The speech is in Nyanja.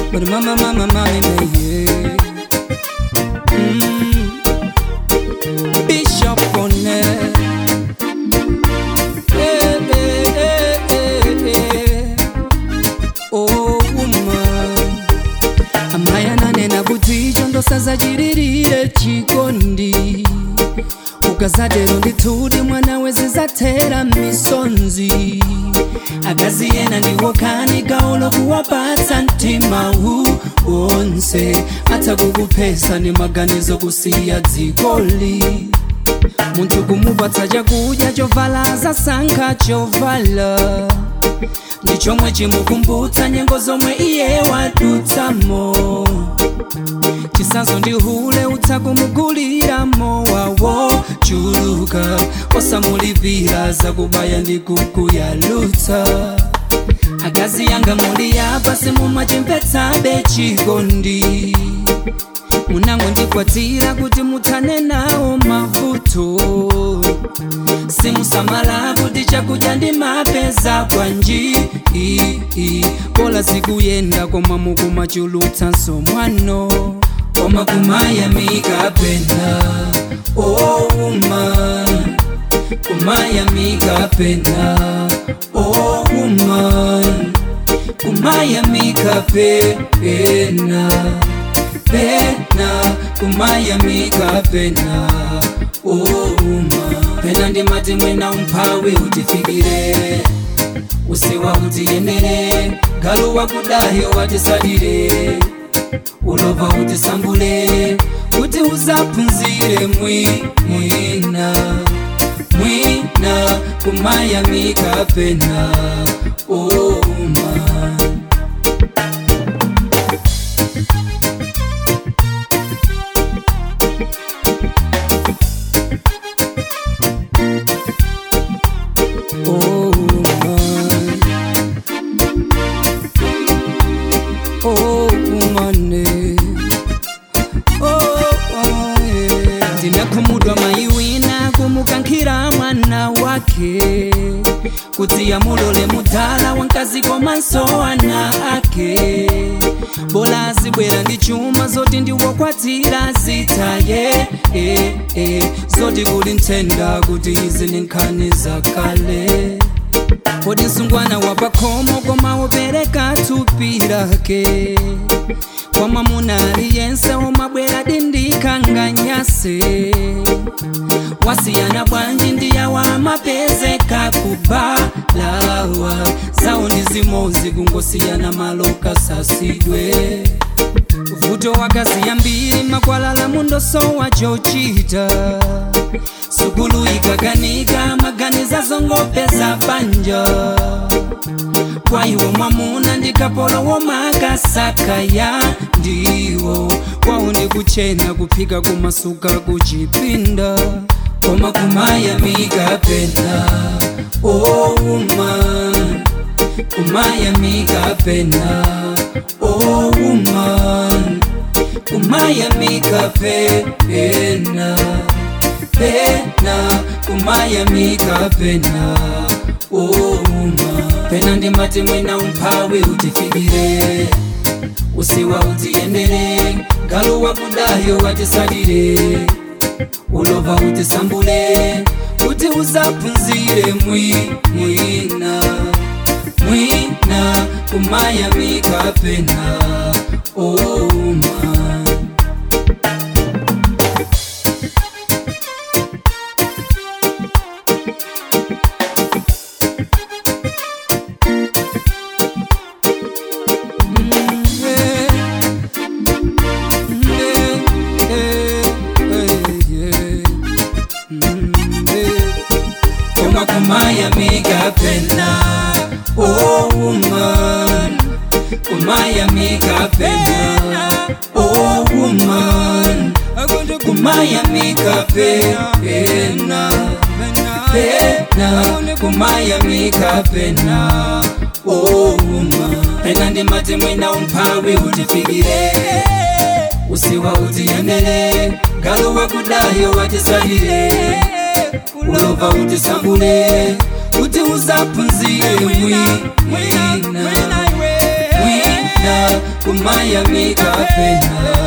But mama, mama, mama, yeah. Mm. Bishop Bonnet. Eh, eh, eh, eh, eh. Oh, woman. amaya nanena kuti icho ndosazachiririre chikondi ukazatero ndithudi mwana wezizatera misonzi akazi yena ndiwo kani gawo lokuwapatsa mtima wu wonse atha kukuphesa ni maganizo kusiya dzikoli munthu kumupatsa chakudya chovala zasankha chovala ndi chomwe chimukumbutsa nyengo zomwe iye wadutsamo chisanzo ndi hule utsa kumugulira mowawo chuluka osamulipira zakubaya ndi kukuyalutsa akazi yanga muli yapa simumachimvetsabe chikondi munango ndikwatsira kuti muthane nawo mavuto simusamala kuti chakudya ndi mapeza kwanji pola zikuyenda koma mukumachulutsanso mwano koma kumayamika pena oh woman kumayamika pena oh woman kumayamika pena pena kumayamika pena oh woman pena ndimati mwina umphawi utifikire usiwa utiyendere galu wakudayo watisalire ulova utisambule kuti uzaphunzire mwi mwina mwina kumayamika pena oh woman Oh woman, oh woman, eh. oh oh, yeah. ndinakhumudwa mayi wina kumukankhira mwana wake kuti amulole mudala wankazi komanso ana ake bola azibwera ndi chuma zoti ndiwokwatsira zitaye eh, eh, zoti kuli nthenda kuti izi ni nkhani zakale kodi msungwana wapakhomo koma wopereka thupi lake kwa mwamuna aliyense umabwera dindikanganyase wasiyana bwanji ndiyawa amapezeka kubalawa zawo ndi zimozi kungosiyana maloka sasidwe vuto wakazi yambiri makwalala mundosowa chochita sukulu ikakanika maganiza zongopeza banja kwa iwo mwamuna ndikapolowo makasakaya ndiwo kwawo ndikuchena kuphika kumasuka kuchipinda koma kumayamika pena oh woman kumayamika pena oh woman kumayamika pena pena kumayamika pena oh woman pena ndimati mwina umphawi utifikire usiwa utiyendere galu wakudayo watisalire ulova utisambule kuti uzaphunzire mwi mwina mwina kumayamika pena oh man koma kumayamika pena oh woman kumayamika pena oh woman kumayamika pena pena kumayamika pena oh woman pena ndimati mwina umphawi utifikire usiwa utiyendere galu wakudayo watisalire ulova utisambule kuti uzaphunzire mwi mwina mwina kuma mayamika pena